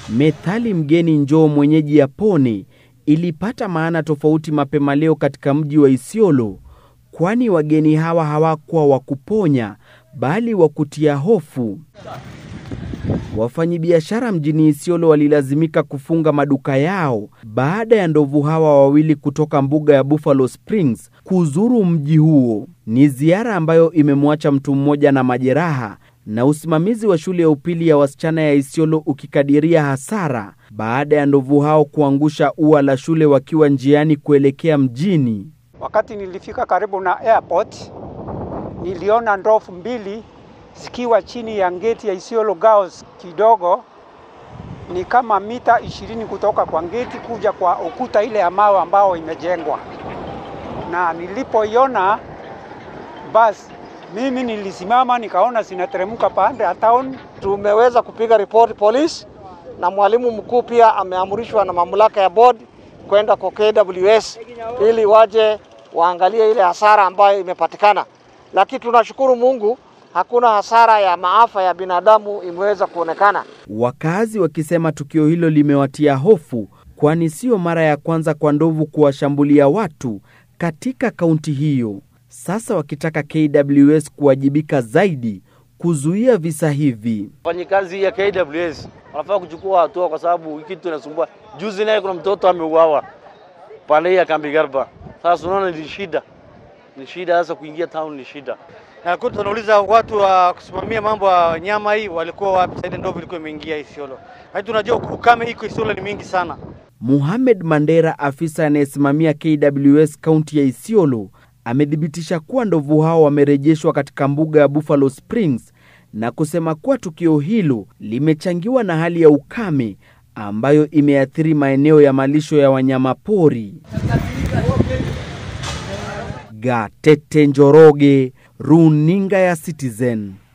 Methali mgeni njoo mwenyeji yapone ilipata maana tofauti mapema leo katika mji wa Isiolo, kwani wageni hawa hawakuwa wa kuponya bali wa kutia hofu. Wafanyabiashara mjini Isiolo walilazimika kufunga maduka yao baada ya ndovu hawa wawili kutoka mbuga ya Buffalo Springs kuzuru mji huo. Ni ziara ambayo imemwacha mtu mmoja na majeraha na usimamizi wa shule ya upili ya wasichana ya Isiolo ukikadiria hasara baada ya ndovu hao kuangusha ua la shule wakiwa njiani kuelekea mjini. Wakati nilifika karibu na airport, niliona ndovu mbili zikiwa chini ya geti ya Isiolo Girls kidogo, ni kama mita ishirini kutoka kwa geti kuja kwa ukuta ile ya mawe ambao imejengwa, na nilipoiona basi mimi nilisimama nikaona zinateremka pande ya town. Tumeweza kupiga ripoti polisi, na mwalimu mkuu pia ameamrishwa na mamlaka ya board kwenda kwa KWS ili waje waangalie ile hasara ambayo imepatikana, lakini tunashukuru Mungu hakuna hasara ya maafa ya binadamu imeweza kuonekana. Wakazi wakisema tukio hilo limewatia hofu, kwani sio mara ya kwanza kwa ndovu kuwashambulia watu katika kaunti hiyo. Sasa wakitaka KWS kuwajibika zaidi kuzuia visa hivi. Wafanyikazi ya KWS wanafaa kuchukua hatua, kwa sababu hiki kitu inasumbua. Juzi naye kuna mtoto ameuawa pale ya kambi Garba. Sasa unaona ni shida, ni shida sasa kuingia town ni shida. Na kutu tunauliza watu wa kusimamia mambo ya nyama hii walikuwa wapi? Saidi ndovu ilikuwa imeingia Isiolo, lakini tunajua ukame iko Isiolo ni mingi sana. Muhamed Mandera, afisa anayesimamia KWS kaunti ya Isiolo, amethibitisha kuwa ndovu hao wamerejeshwa katika mbuga ya Buffalo Springs na kusema kuwa tukio hilo limechangiwa na hali ya ukame ambayo imeathiri maeneo ya malisho ya wanyamapori. Gatete Njoroge, runinga ya Citizen.